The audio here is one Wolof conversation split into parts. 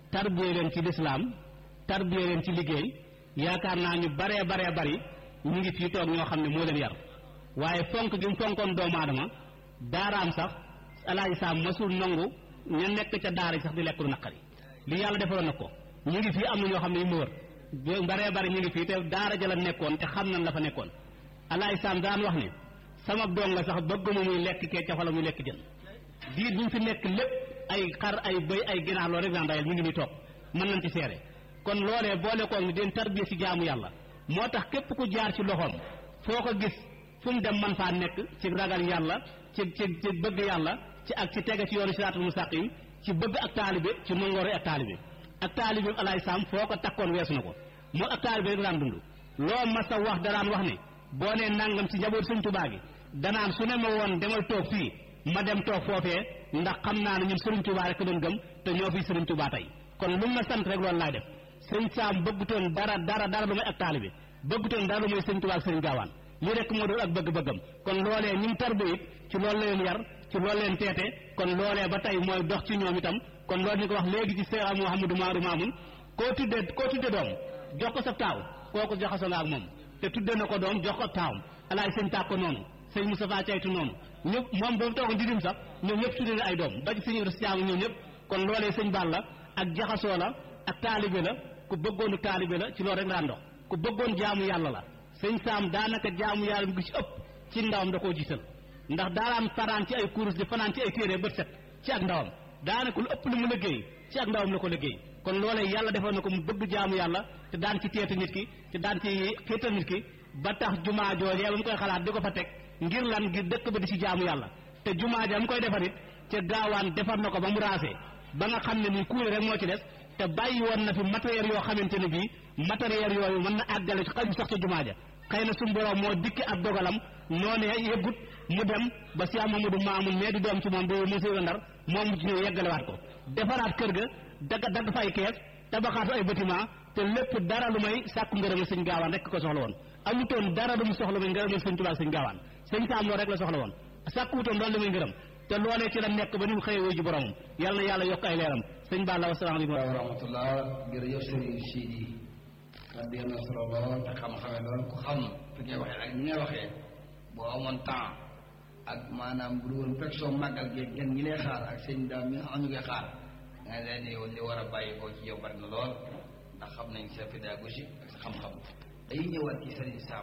tarbiye leen ci lislaam tarbiye leen ci liggéey yaakaar naa ñu baree baree bari ñu ngi fii toog ñoo xam ne moo leen yar waaye fonk gi mu fonkoon doomu aadama daaraam sax alaaji saam masul nangu ña nekk ca daara yi sax di lekk lu naqari li yàlla defaloon na ko ñu ngi fii am na ñoo xam ne yu ma wër baree bari ñu ngi fii te daara ja la nekkoon te xam nañ la fa nekkoon alaaji saam daan wax ne sama doom la sax bëgguma muy lekk kee ca wala muy lekk jën diir bi ñu fi nekk lépp ay xar ay bëy ay ginaar loolu rek daan dayal ñu ngi nii toog mën nañ ci seere kon loolee boole koog ni den tarbiya ci jaamu yàlla moo tax képp ku jaar ci loxoom foo ko gis fu mu dem man faa nekk ci ragal yàlla ci ci ci bëgg yàlla ci ak ci tege ci yoonu siraatul mustaqim ci bëgg ak taalibe ci mangoro ak taalibe ak taalibe alaay saam foo ko takkoon weesu na ko moo ak taalibe rek daan dund loo mas a wax daraan wax ne boo nee nangam ci njaboot sëñ Tuubaa gi danaan su ne ma woon demal toog fii ma dem toog foofee ndax xam naa ne ñun sëriñ Tuubaa rek doon gëm te ñoo fi sëriñ Tuubaa tey kon lu ma sant rek loolu laay def sëñ saam bëggutoon dara dara dara lu may ak taalibe bëggutoon dara lu muy sëñ Tuubaa ak sëriñ gaawaan lii rek moo doon ak bëgg-bëggam kon loolee ñu tarbe it ci loolu la leen yar ci loolu leen teete kon loolee ba tey mooy dox ci ñoom itam kon loolu ñu ko wax léegi ci Seex Muhammadu Maaru Maamun koo tudde koo tudde doom jox ko sa taaw kooku jaxasoo nga ak moom te tudde na ko doom jox ko taawam alaay sëñ tàkko noonu sëñ Moustapha Caytu noonu ñëpp moom boobu toogoon di dim sax ñoom ñëpp tudde na ay doom ba ci sëñ Ibra Siyaamu ñoom ñëpp kon loolee sëñ Balla ak jaxasoo la ak taalibe la ku bëggoonu taalibe la ci loolu rek daan dox ku bëggoon jaamu yàlla la sëñ Saam daanaka jaamu yàlla gi ci ëpp ci ndawam da koo jiital ndax daaraam fanaan ci ay kurus di fanaan ci ay téere bët set ci ak ndawam daanaka lu ëpp lu mu liggéey ci ak ndawam la ko liggéey kon loolee yàlla defoon na ko mu bëgg jaamu yàlla te daan ci teetu nit ki te daan ci xiital nit ki ba tax jumaa joojee ba mu koy xalaat di ko fa teg ngir lan ngir dëkk ba di ci jaamu yàlla te jumaa ja mu koy defar it ca gaawaan defar na ko ba mu raasee ba nga xam ne ni kuule rek moo ci des te bàyyi woon na fi matériel yoo xamante ne bii matériel yooyu mën na àggale ci xaju sax ca jumaa ja xëy na suñu borom moo dikki ab dogalam noonee yëggut mu dem ba si Mamadou Mamoun mais di doom ci moom di monsieur Ndar moom mu ci ñëw yeggalewaat ko defaraat kër ga dagg dagg fay kees tabaxaatu ay bâtiment te lépp dara lu may sàkku ngërëmal sëñ gaawaan rek ko soxla woon amutoon dara lu mu soxla muy ngërëmal sëñ Tuubaa sëñ gaawaan sëñ Saam loolu rek la soxla woon sàkkuwutoon loolu li muy ngërëm te loolee ci la nekk ba ni mu xëyee wuy ji boromam yàlla na yàlla yokk ay leeram sëñ Balla wasalaamaaleykum wa rahmatullah jërëjëf sëriñ Sidi kàddu yi am na solo lool te xam-xame lool ku xam fi ngay waxee ak ni ngay waxee boo amoon temps ak maanaam bu dul woon fekk soo màggal gi gën ñi lay xaar ak sëñ daam mi nga xam ñu koy xaar nga leen yow li war a bàyyi koo ci yow bari na lool ndax xam nañ sa pédagogie ak sa xam-xam day ñëwaat ci sëriñ Sam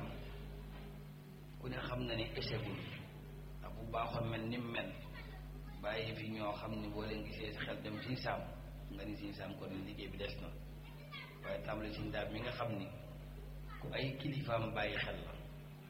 ku ne xam na ne échecul ndax bu baaxoon mel ni mu mel bàyyi fi ñoo xam ne boo leen gisee si xel dem siñ saam nga ni siñ saam kon liggéey bi des na waaye tàmbali siñ daam mi nga xam ni ku ay kilifaam bàyyi xel la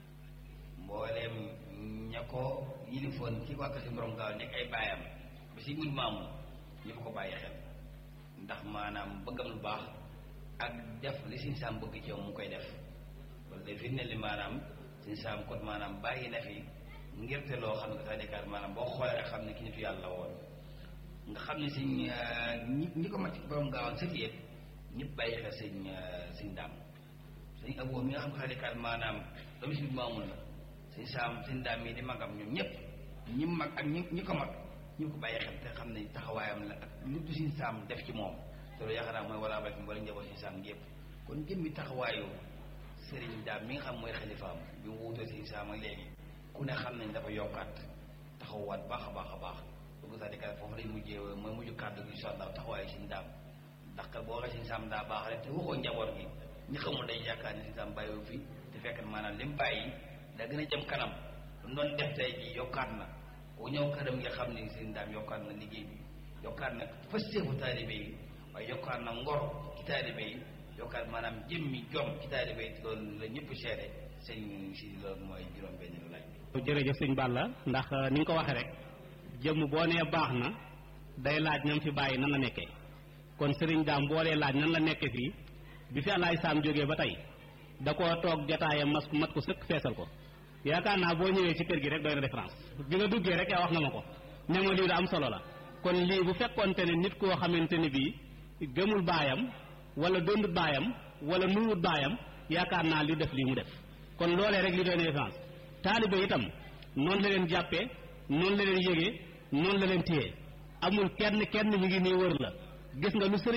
mbooleem ña ko yilifoon ci wàkk si borom gaaw nekk ay baayam ba si mujj maamu ñëpp ko bàyyi xel ndax maanaam bëggam lu baax ak def li siñ saam bëgg ci yow mu koy def loolu day fi ne li maanaam siñ saam kon maanaam bàyyi na fi ngir te loo xam ne sax dekkaat maanaam boo xoolee rek xam ne ki nitu yàlla woon nga xam ne sëñ ñi ñi ko mat ci borom gaawaan sëti yëpp ñëpp bàyyi xel sëñ sëñ daam sëñ aboo mi nga xam ne sax dekkaat maanaam doomu si maamul la sëñ saam sëñ daam mii di magam ñoom ñëpp ñi mag ak ñi ñi ko mag ñu ko bàyyi xel te xam ne taxawaayam la ak lu du sëñ saam def ci moom te loolu yaakaar naa mooy walaa barki wala njaboot sëñ saam gi yëpp kon jëmmi taxawaayu sëriñ daam mi nga xam mooy xalifaam bi mu wuutoo sëñ saam ak léegi ku ne xam nañ dafa yokkaat taxawaat baax a baax a baax bu ko sax di kat foofu lay mujjee mooy mujj kàddu gi incha allah taxawaayu siñ daam ndax kat boo waxee siñ saam daa baax rek te waxoo njaboot gi ñi xamul day yaakaar ne siñ saam bàyyiwu fi te fekk maanaam lim bàyyi da gën a jëm kanam lu doon def tey ji yokkaat na ku ñëw këram nga xam ne siñ daam yokkaat na liggéey bi yokkaat na fasteefu taalibe yi waaye yokkaat na ngor ci taalibe yi yokkaat maanaam jëmmi jom ci taalibe yi loolu la ñëpp seede sëñ si loolu mooy juróom benn laaj bi jërëjëf sëñ Balla ndax ni nga ko waxee rek jëmm boo nee baax na day laaj ñam fi bàyyi nan la nekkee kon sëriñ daam boo dee laaj nan la nekkee fii bi fi alaay saam jógee ba tey da koo toog jotaayam mas mat ko sëkk feesal ko yaakaar naa boo ñëwee ci kër gi rek doy na référence bi nga duggee rek yaa wax nga ma ko ne ma lii da am solo la kon lii bu fekkoonte ne nit koo xamante ne bii gëmul baayam wala dondut baayam wala nuwut baayam yaakaar naa li def lii mu def kon loolee rek li doy na référence taalibe itam noonu la leen jàppee noonu la leen yëgee noonu la leen téye amul kenn kenn mi ngi nii wër la gis nga lu sëriñ